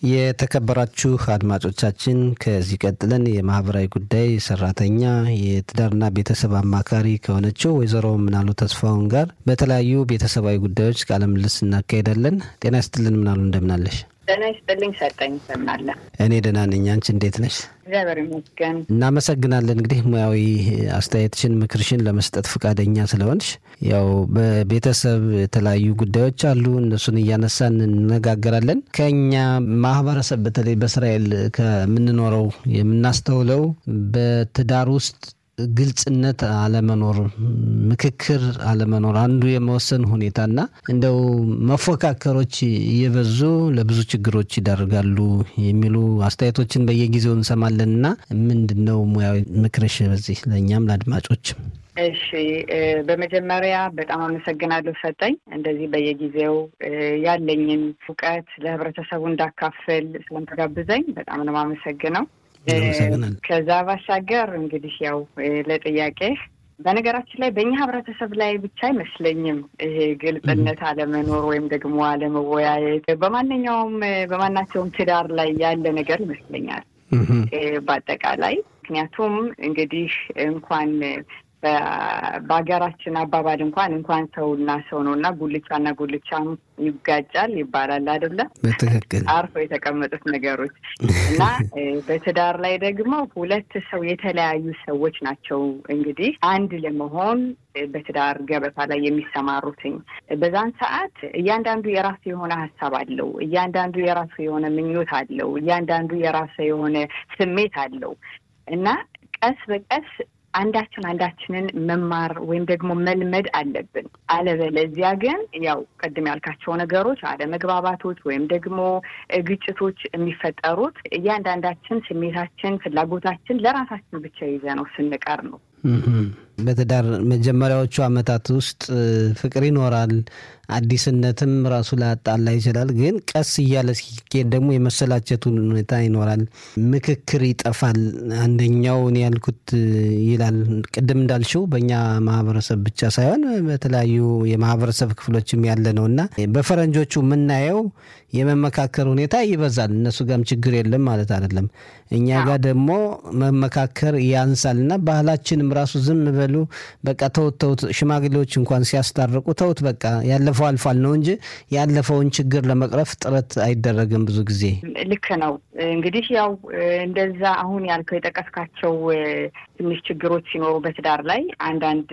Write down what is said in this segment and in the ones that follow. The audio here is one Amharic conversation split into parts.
የተከበራችሁ አድማጮቻችን ከዚህ ቀጥለን የማህበራዊ ጉዳይ ሰራተኛ የትዳርና ቤተሰብ አማካሪ ከሆነችው ወይዘሮ ምናሉ ተስፋውን ጋር በተለያዩ ቤተሰባዊ ጉዳዮች ቃለ ምልልስ እናካሄዳለን። ጤና ይስጥልን ምናሉ፣ እንደምናለሽ? ጤና ይስጥልኝ ሰጠኝ ይሰማለ። እኔ ደህና ነኝ። አንቺ እንዴት ነሽ? እግዚአብሔር ይመስገን። እናመሰግናለን። እንግዲህ ሙያዊ አስተያየትሽን፣ ምክርሽን ለመስጠት ፈቃደኛ ስለሆንሽ ያው በቤተሰብ የተለያዩ ጉዳዮች አሉ። እነሱን እያነሳን እንነጋገራለን። ከኛ ማህበረሰብ በተለይ በእስራኤል ከምንኖረው የምናስተውለው በትዳር ውስጥ ግልጽነት አለመኖር፣ ምክክር አለመኖር፣ አንዱ የመወሰን ሁኔታና እንደው መፎካከሮች እየበዙ ለብዙ ችግሮች ይዳርጋሉ የሚሉ አስተያየቶችን በየጊዜው እንሰማለን እና ምንድን ነው ሙያዊ ምክርሽ በዚህ ለእኛም ለአድማጮችም? እሺ በመጀመሪያ በጣም አመሰግናለሁ ሰጠኝ። እንደዚህ በየጊዜው ያለኝን እውቀት ለህብረተሰቡ እንዳካፍል ስለምትጋብዘኝ በጣም ነው የማመሰግነው። ከዛ ባሻገር እንግዲህ ያው ለጥያቄ በነገራችን ላይ በእኛ ህብረተሰብ ላይ ብቻ አይመስለኝም ይሄ ግልጽነት አለመኖር ወይም ደግሞ አለመወያየት በማንኛውም በማናቸውም ትዳር ላይ ያለ ነገር ይመስለኛል በአጠቃላይ ምክንያቱም እንግዲህ እንኳን በሀገራችን አባባል እንኳን እንኳን ሰውና ሰው ነው እና ጉልቻና ጉልቻም ይጋጫል ይባላል አይደለም? በትክክል አርፎ የተቀመጡት ነገሮች እና በትዳር ላይ ደግሞ ሁለት ሰው የተለያዩ ሰዎች ናቸው እንግዲህ አንድ ለመሆን በትዳር ገበታ ላይ የሚሰማሩትኝ። በዛን ሰዓት እያንዳንዱ የራሱ የሆነ ሀሳብ አለው። እያንዳንዱ የራሱ የሆነ ምኞት አለው። እያንዳንዱ የራሱ የሆነ ስሜት አለው እና ቀስ በቀስ አንዳችን አንዳችንን መማር ወይም ደግሞ መልመድ አለብን። አለበለዚያ ግን ያው ቅድም ያልካቸው ነገሮች አለመግባባቶች ወይም ደግሞ ግጭቶች የሚፈጠሩት እያንዳንዳችን ስሜታችን፣ ፍላጎታችን ለራሳችን ብቻ ይዘ ነው ስንቀር ነው። በትዳር መጀመሪያዎቹ ዓመታት ውስጥ ፍቅር ይኖራል። አዲስነትም ራሱ ላጣላ ይችላል። ግን ቀስ እያለ ሲኬድ ደግሞ የመሰላቸቱን ሁኔታ ይኖራል። ምክክር ይጠፋል። አንደኛው እኔ ያልኩት ይላል። ቅድም እንዳልሽው በእኛ ማህበረሰብ ብቻ ሳይሆን በተለያዩ የማህበረሰብ ክፍሎችም ያለ ነው እና በፈረንጆቹ የምናየው የመመካከር ሁኔታ ይበዛል። እነሱ ጋርም ችግር የለም ማለት አይደለም። እኛ ጋር ደግሞ መመካከር ያንሳል እና ባህላችንም ራሱ ዝም በሉ በቃ ተውት ተውት፣ ሽማግሌዎች እንኳን ሲያስታርቁ ተውት በቃ ያለፈው አልፏል ነው እንጂ ያለፈውን ችግር ለመቅረፍ ጥረት አይደረግም ብዙ ጊዜ። ልክ ነው። እንግዲህ ያው እንደዛ አሁን ያልከው የጠቀስካቸው ትንሽ ችግሮች ሲኖሩ በትዳር ላይ አንዳንድ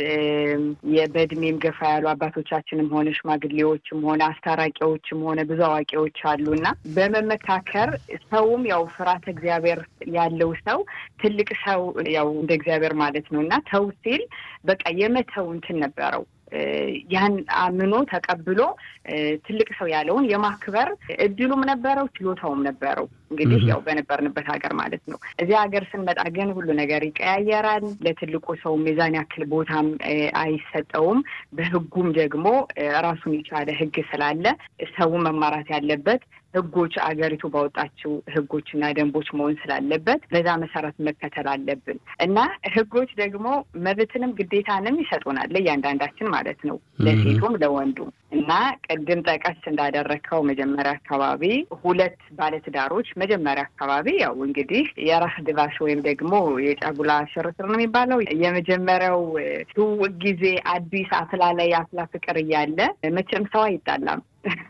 በእድሜም ገፋ ያሉ አባቶቻችንም ሆነ ሽማግሌዎችም ሆነ አስታራቂዎችም ሆነ ብዙ አዋቂዎች አሉ እና በመመካከር ሰውም ያው ፍርሃተ እግዚአብሔር ያለው ሰው ትልቅ ሰው ያው እንደ እግዚአብሔር ማለት ነው እና ተው ሲል በቃ የመተው እንትን ነበረው ያን አምኖ ተቀብሎ ትልቅ ሰው ያለውን የማክበር እድሉም ነበረው፣ ችሎታውም ነበረው። እንግዲህ ያው በነበርንበት ሀገር ማለት ነው። እዚህ ሀገር ስንመጣ ግን ሁሉ ነገር ይቀያየራል። ለትልቁ ሰው ሚዛን ያክል ቦታም አይሰጠውም። በሕጉም ደግሞ ራሱን የቻለ ሕግ ስላለ ሰው መማራት ያለበት ሕጎች አገሪቱ ባወጣችው ሕጎችና ደንቦች መሆን ስላለበት በዛ መሰረት መከተል አለብን እና ሕጎች ደግሞ መብትንም ግዴታንም ይሰጡናል ለእያንዳንዳችን ማለት ነው ለሴቱም ለወንዱም እና ቅድም ጠቀስ እንዳደረግከው መጀመሪያ አካባቢ ሁለት ባለትዳሮች መጀመሪያ አካባቢ ያው እንግዲህ የራስ ድባሽ ወይም ደግሞ የጫጉላ ሽርሽር ነው የሚባለው የመጀመሪያው ትውውቅ ጊዜ አዲስ አፍላ ላይ አፍላ ፍቅር እያለ መቼም ሰው አይጣላም።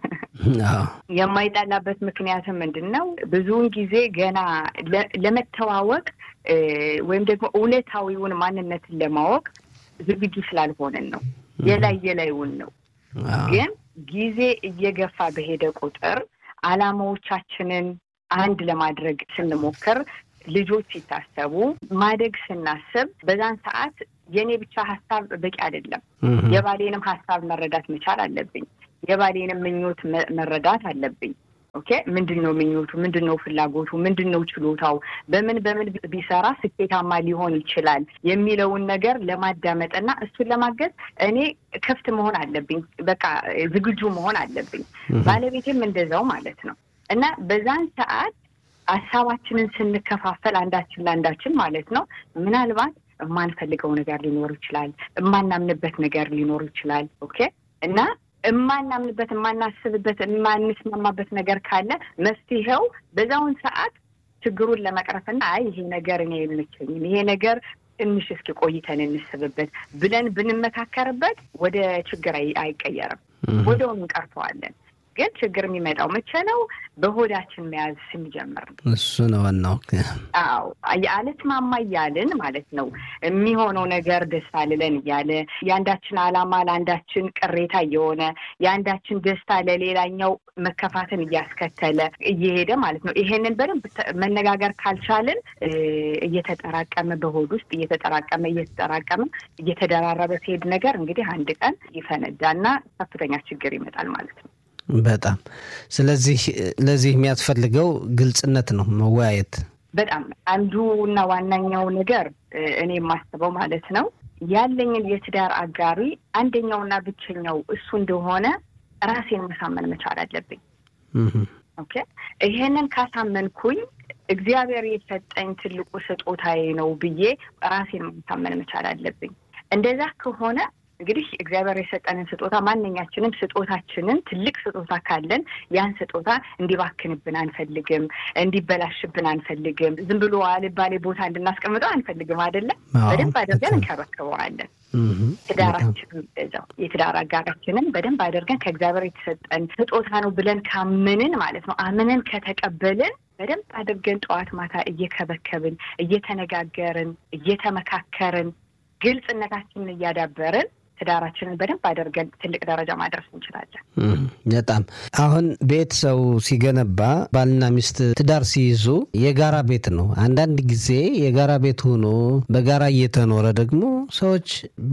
የማይጣላበት ምክንያትም ምንድን ነው? ብዙውን ጊዜ ገና ለመተዋወቅ ወይም ደግሞ እውነታዊውን ማንነትን ለማወቅ ዝግጁ ስላልሆንን ነው። የላይ የላይውን ነው። ግን ጊዜ እየገፋ በሄደ ቁጥር ዓላማዎቻችንን አንድ ለማድረግ ስንሞክር ልጆች ሲታሰቡ ማደግ ስናስብ በዛን ሰዓት የእኔ ብቻ ሀሳብ በቂ አይደለም። የባሌንም ሀሳብ መረዳት መቻል አለብኝ። የባሌንም ምኞት መረዳት አለብኝ። ኦኬ ምንድን ነው ምኞቱ? ምንድን ነው ፍላጎቱ? ምንድን ነው ችሎታው? በምን በምን ቢሰራ ስኬታማ ሊሆን ይችላል የሚለውን ነገር ለማዳመጥና እሱን ለማገዝ እኔ ክፍት መሆን አለብኝ። በቃ ዝግጁ መሆን አለብኝ። ባለቤቴም እንደዛው ማለት ነው እና በዛን ሰዓት ሀሳባችንን ስንከፋፈል አንዳችን ለአንዳችን ማለት ነው ምናልባት የማንፈልገው ነገር ሊኖር ይችላል። የማናምንበት ነገር ሊኖር ይችላል። ኦኬ እና የማናምንበት የማናስብበት የማንስማማበት ነገር ካለ መፍትሄው በዛውን ሰዓት ችግሩን ለመቅረፍና አይ ይሄ ነገር እኔ አይመቸኝም፣ ይሄ ነገር ትንሽ እስኪ ቆይተን እንስብበት ብለን ብንመካከርበት ወደ ችግር አይቀየርም፣ ወደውም እንቀርፈዋለን። ግን ችግር የሚመጣው መቼ ነው? በሆዳችን መያዝ ስንጀምር ነው። እሱ ነው ዋናው። አዎ አልስማማ እያልን ማለት ነው። የሚሆነው ነገር ደስታ ልለን እያለ የአንዳችን ዓላማ ለአንዳችን ቅሬታ እየሆነ የአንዳችን ደስታ ለሌላኛው መከፋትን እያስከተለ እየሄደ ማለት ነው። ይሄንን በደንብ መነጋገር ካልቻልን እየተጠራቀመ በሆድ ውስጥ እየተጠራቀመ እየተጠራቀመ እየተደራረበ ሲሄድ ነገር እንግዲህ አንድ ቀን ይፈነዳና ከፍተኛ ችግር ይመጣል ማለት ነው። በጣም ስለዚህ ለዚህ የሚያስፈልገው ግልጽነት ነው፣ መወያየት። በጣም አንዱ እና ዋናኛው ነገር እኔ የማስበው ማለት ነው ያለኝን የትዳር አጋሪ አንደኛውና ብቸኛው እሱ እንደሆነ ራሴን ማሳመን መቻል አለብኝ። ኦኬ ይሄንን ካሳመንኩኝ እግዚአብሔር የሰጠኝ ትልቁ ስጦታዬ ነው ብዬ ራሴን ማሳመን መቻል አለብኝ። እንደዛ ከሆነ እንግዲህ እግዚአብሔር የሰጠንን ስጦታ ማንኛችንም ስጦታችንን ትልቅ ስጦታ ካለን ያን ስጦታ እንዲባክንብን አንፈልግም፣ እንዲበላሽብን አንፈልግም። ዝም ብሎ አልባሌ ቦታ እንድናስቀምጠው አንፈልግም። አይደለም በደንብ አድርገን እንከባከበዋለን። ትዳራችንን እዛው የትዳር አጋራችንን በደንብ አድርገን ከእግዚአብሔር የተሰጠን ስጦታ ነው ብለን ካመንን ማለት ነው አምነን ከተቀበልን በደንብ አድርገን ጠዋት ማታ እየከበከብን እየተነጋገርን እየተመካከርን ግልጽነታችንን እያዳበርን ትዳራችንን በደንብ አድርገን ትልቅ ደረጃ ማድረስ እንችላለን። በጣም አሁን ቤት ሰው ሲገነባ ባልና ሚስት ትዳር ሲይዙ የጋራ ቤት ነው። አንዳንድ ጊዜ የጋራ ቤት ሆኖ በጋራ እየተኖረ ደግሞ ሰዎች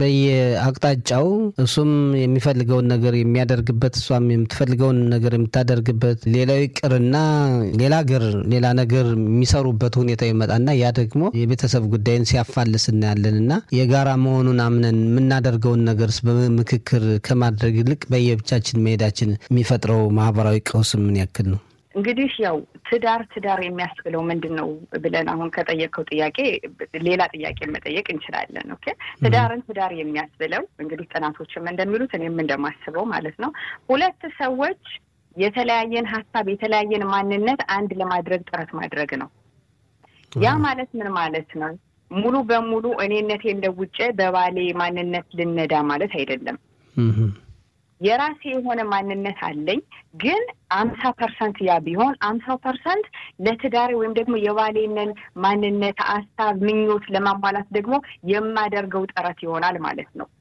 በየአቅጣጫው እሱም የሚፈልገውን ነገር የሚያደርግበት እሷም የምትፈልገውን ነገር የምታደርግበት ሌላው ይቅርና ሌላ ሀገር ሌላ ነገር የሚሰሩበት ሁኔታ ይመጣና ያ ደግሞ የቤተሰብ ጉዳይን ሲያፋልስ እናያለን እና የጋራ መሆኑን አምነን የምናደርገውን ነገርስ በምክክር ከማድረግ ይልቅ በየብቻችን መሄዳችን የሚፈጥረው ማህበራዊ ቀውስ ምን ያክል ነው? እንግዲህ ያው ትዳር ትዳር የሚያስብለው ምንድን ነው ብለን አሁን ከጠየቀው ጥያቄ ሌላ ጥያቄ መጠየቅ እንችላለን። ኦኬ ትዳርን ትዳር የሚያስብለው እንግዲህ ጥናቶችም እንደሚሉት እኔም እንደማስበው ማለት ነው ሁለት ሰዎች የተለያየን ሀሳብ የተለያየን ማንነት አንድ ለማድረግ ጥረት ማድረግ ነው። ያ ማለት ምን ማለት ነው? ሙሉ በሙሉ እኔነቴን ለውጬ በባሌ ማንነት ልነዳ ማለት አይደለም። የራሴ የሆነ ማንነት አለኝ። ግን አምሳ ፐርሰንት ያ ቢሆን አምሳው ፐርሰንት ለትዳሬ ወይም ደግሞ የባሌንን ማንነት፣ ሀሳብ፣ ምኞት ለማሟላት ደግሞ የማደርገው ጥረት ይሆናል ማለት ነው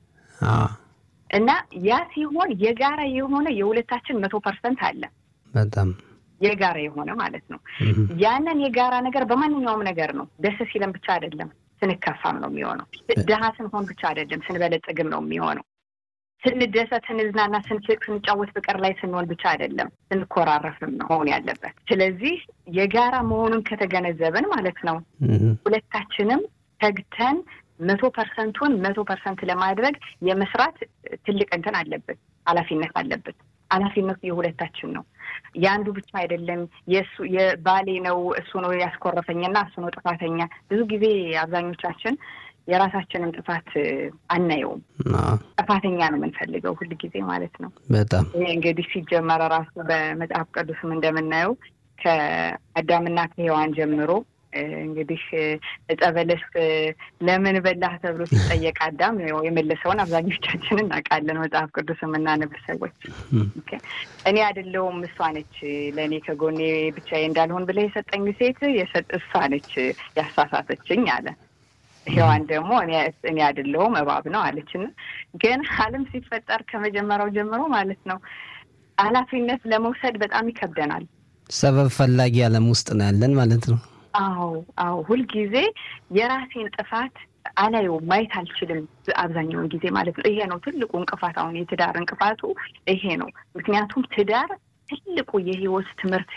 እና ያ ሲሆን የጋራ የሆነ የሁለታችን መቶ ፐርሰንት አለ በጣም የጋራ የሆነ ማለት ነው። ያንን የጋራ ነገር በማንኛውም ነገር ነው። ደስ ሲለን ብቻ አይደለም፣ ስንከፋም ነው የሚሆነው። ድሀ ስንሆን ብቻ አይደለም፣ ስንበለጽግም ነው የሚሆነው። ስንደሰት፣ ስንዝናና፣ ስንስቅ፣ ስንጫወት ፍቅር ላይ ስንሆን ብቻ አይደለም፣ ስንኮራረፍም ነው መሆን ያለበት። ስለዚህ የጋራ መሆኑን ከተገነዘብን ማለት ነው ሁለታችንም ተግተን መቶ ፐርሰንቱን መቶ ፐርሰንት ለማድረግ የመስራት ትልቅ እንትን አለብን፣ ኃላፊነት አለብን። ኃላፊነቱ የሁለታችን ነው። የአንዱ ብቻ አይደለም። የእሱ የባሌ ነው እሱ ነው ያስኮረፈኝና እሱ ነው ጥፋተኛ። ብዙ ጊዜ አብዛኞቻችን የራሳችንን ጥፋት አናየውም። ጥፋተኛ ነው የምንፈልገው ሁል ጊዜ ማለት ነው። በጣም ይሄ እንግዲህ ሲጀመረ ራሱ በመጽሐፍ ቅዱስም እንደምናየው ከአዳምና ከሔዋን ጀምሮ እንግዲህ ዕፀ በለስ ለምን በላህ ተብሎ ሲጠየቅ አዳም የመለሰውን አብዛኞቻችን እናውቃለን። መጽሐፍ ቅዱስ የምናነብ ሰዎች እኔ አይደለሁም እሷ ነች ለእኔ ከጎኔ ብቻዬ እንዳልሆን ብለህ የሰጠኝ ሴት እሷ ነች ያሳሳተችኝ አለ። ሔዋን ደግሞ እኔ አይደለሁም እባብ ነው አለችን። ግን ዓለም ሲፈጠር ከመጀመሪያው ጀምሮ ማለት ነው ኃላፊነት ለመውሰድ በጣም ይከብደናል። ሰበብ ፈላጊ ዓለም ውስጥ ነው ያለን ማለት ነው። አዎ አዎ፣ ሁልጊዜ የራሴን ጥፋት አላየውም፣ ማየት አልችልም አብዛኛውን ጊዜ ማለት ነው። ይሄ ነው ትልቁ እንቅፋት። አሁን የትዳር እንቅፋቱ ይሄ ነው። ምክንያቱም ትዳር ትልቁ የህይወት ትምህርት